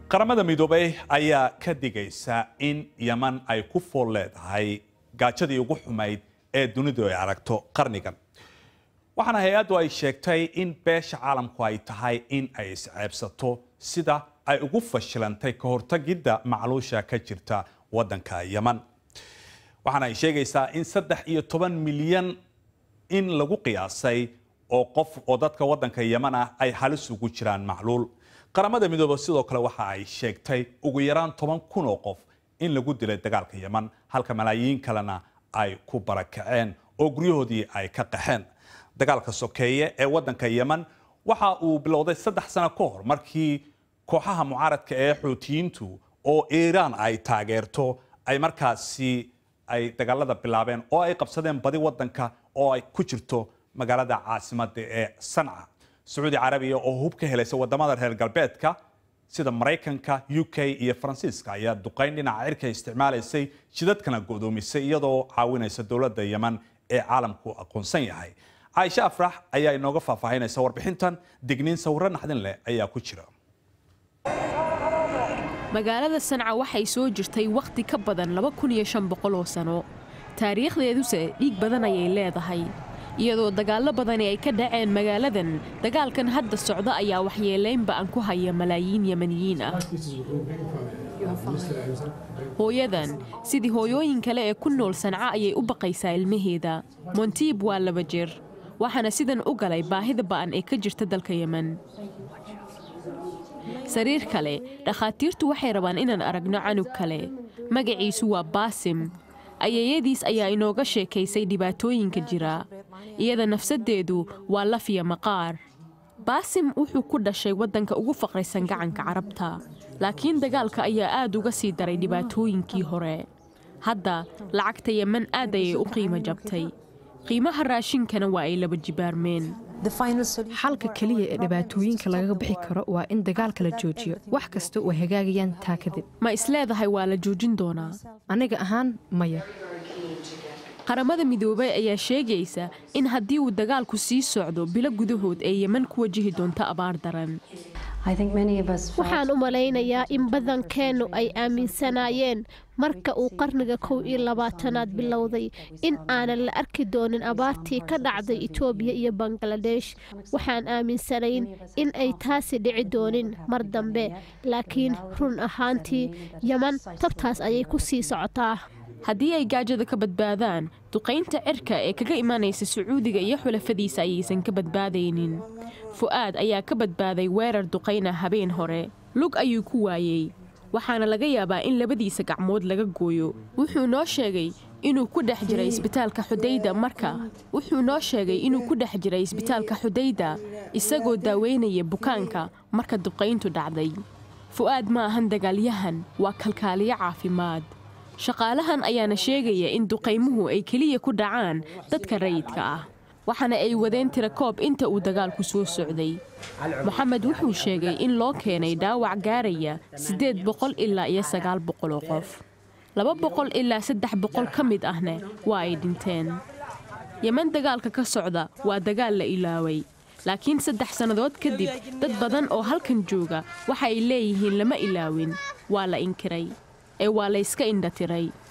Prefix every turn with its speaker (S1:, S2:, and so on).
S1: qaramada midoobay ayaa ka digaysa in yeman ay ku fool leedahay gaajadii ugu xumayd ee dunidu ay aragto qarnigan waxaana hay-addu ay sheegtay in beesha caalamku ay tahay in ay isceebsato sida ay ugu fashilantay ka hortagidda macluusha ka jirta waddanka yeman waxaana ay sheegaysaa in saddex iyo toban milyan in lagu qiyaasay oo qof oo dadka waddanka yeman ah ay halis ugu jiraan macluul qaramada midoobe sidoo kale waxa ay sheegtay ugu yaraan toban kun oo qof in lagu dilay dagaalka yeman halka malaayiin kalena ay ku barakaceen oo guryahoodii ay ka qaxeen dagaalka sokeeye ee waddanka yeman waxa uu bilowday saddex sano ka hor markii kooxaha mucaaradka ee xuutiyiintu oo iiraan ay taageerto ay markaasi ay dagaalada bilaabeen oo ay qabsadeen badi waddanka oo ay ku jirto magaalada caasimada ee sanca sacuudi carabiya oo hub ka helaysa wadamada reer galbeedka sida maraykanka u k iyo faransiiska ayaa duqayn dhinaca cirka isticmaalaysay jidadkana godoomisay iyadoo caawinaysa dowladda yeman ee caalamku aqoonsan yahay caaisha afrax ayaa inooga faahfaahinaysa warbixintan digniin sawiro naxdin leh ayaa ku jira
S2: magaalada sanca waxay soo jirtay wakhti ka badan oo sano taariikhdeeduse dhiig badan ayay leedahay iyadoo dagaallo badani ay ka dhaceen magaaladan dagaalkan hadda socda ayaa waxyeelaynba aan ku haya malaayiin yemaniyiin ah hooyadan sidii hooyooyin kale ee ku nool sanca ayay u baqaysaa ilmaheeda montiib waa laba jir waxaana sidan u galay baahida ba'an ee ka jirta dalka yemen sariir kale dhakhaatiirtu waxay rabaan inaan aragno canug kale magaciisu waa baasim ayeeyadiis ayaa inooga sheekaysay dhibaatooyinka jira iyada nafsaddeedu waa lafiya maqaar baasim wuxuu ku dhashay waddanka ugu faqraysan gacanka carabta laakiin dagaalka ayaa aad uga sii daray dhibaatooyinkii hore hadda lacagta yemen aad ayay u qiimo jabtay qiimaha raashinkana waa ay laba jibaarmeen
S3: xalka keliya ee dhibaatooyinka lagaga bixi karo waa in dagaalka la joojiyo wax kasta oo hagaagayaan taa kadib
S2: ma isleedahay waa la joojin doonaa
S3: aniga ahaan maya
S2: qaramada midoobay ayaa sheegaysa in haddii uu dagaalku sii socdo bilo gudahood ee yeman ku wajihi doonto abaar daran
S4: waxaan u malaynayaa in badankeennu ay aaminsanaayeen marka uu qarniga kow iyo labaatanaad bilowday in aanan la arki doonin abaartii ka dhacday itoobiya iyo bangaladesh waxaan aaminsanayn in ay taasi dhici doonin mar dambe laakiin run ahaantii yeman tabtaas ayay ku sii socotaa
S2: haddii ay gaajada ka badbaadaan duqaynta cirka ee kaga imanaysa sacuudiga iyo xulafadiisa ayaysan ka badbaadaynin fu'aad ayaa ka badbaaday weerar duqayna habeen hore lug ayuu ku waayey waxaana laga yaabaa in labadiisa gacmood laga gooyo wuxuu noo sheegay inuu ku dhex jiray isbitaalka xudayda marka wuxuu noo sheegay inuu ku dhex jiray isbitaalka xudayda isagoo daaweynaya bukaanka marka duqayntu dhacday fu'aad ma ahan dagaalyahan waa kalkaaliyo caafimaad shaqaalahan ayaana sheegaya in duqaymuhu ay keliya ku dhacaan dadka rayidka ah waxaana ay wadeen tirakoob inta uu dagaalku soo socday moxamed wuxuu sheegay in loo keenay dhaawac gaaraya siddeed boqol ilaa iyo sagaal boqol oo qof laba boqol ilaa saddex boqol ka mid ahna waa ay dhinteen yeman dagaalka ka socda waa dagaal la ilaaway laakiin saddex sannadood kadib dad badan oo halkan jooga waxa ay leeyihiin lama ilaawin waa la inkiray ee waa layska indhatiray